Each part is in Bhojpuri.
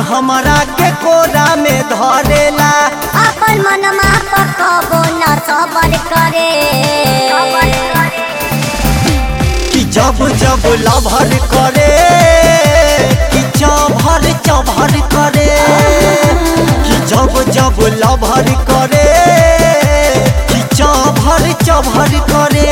हमरा के कोरा में धरेला अपन मनमा पकबो न सबर करे कि जब जब लभर करे कि चभर चभर करे कि जब जब लभर करे कि चभर चभर करे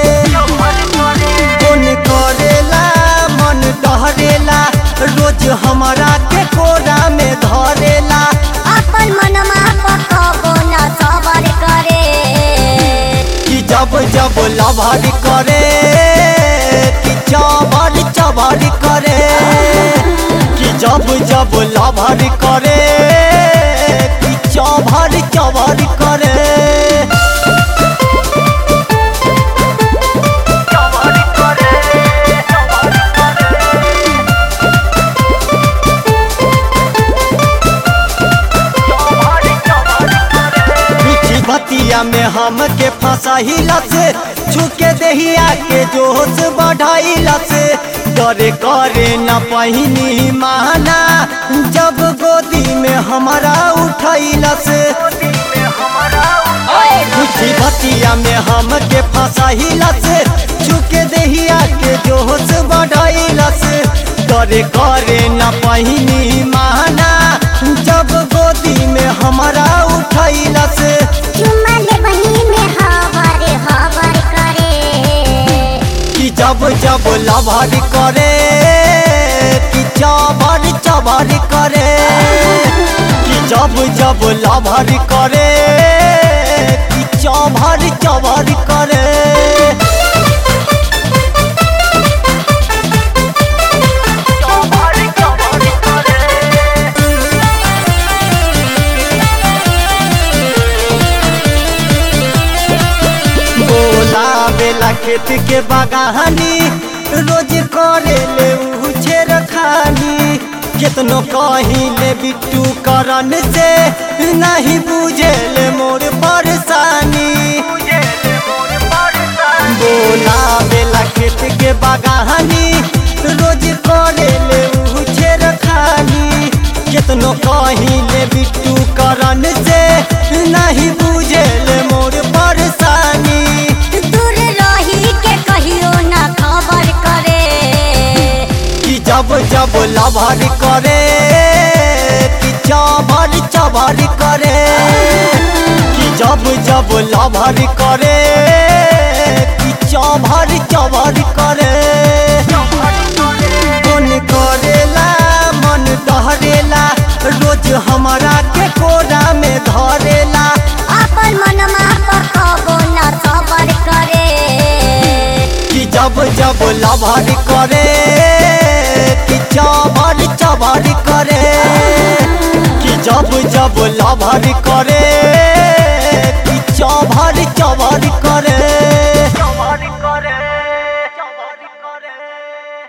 मन करेला मन डहरेला रोज हमरा के कोरा में धरेला अपन मनमा पकबो न सबर करे कि जब जब लभर करे कि चभर चभर करे कि जब जब लभर करे कि चभर चभर करे मीठी बतिया में हमके फंसाइला से छुके दहिया के जोश बढ़ाइला से डरे करे न पहिनी माना जब गोदी में हमारा उठाइला से मीठी बतिया में हमके फंसाइला से छुके दहिया के जोश बढ़ाइला से डरे करे न पहिनी माना जब गोदी में हमारा उठाइला से चुम्मा ले बही में हवर हवर करे कि जब जब लभर करे कि चबर चबर करे कि जब जब लभर करे कि चबर चबर करे बोला बेला खेत के बगानी रोज करे ले उछे रखानी कितनो कही ले बिट्टू करन से नहीं बुझे ले मोर परेशानी बोला बेला खेत के बगानी रोज करे ले उछे रखानी कितनो कही ले बिट्टू करन से नहीं बुझे ले मोर परेशानी दूर रही के कहियो न खबर करे कि जब जब लभर करे कि चभर चभर करे कि जब जब लभर करे कि चभर चभर करे मन करेला मन डहरेला रोज हमरा के कोरा में धरेला अपन मनमा पकबो न सबर करे कि जब जब लभर करे कि चभर चभर करे कि जब जब लभर करे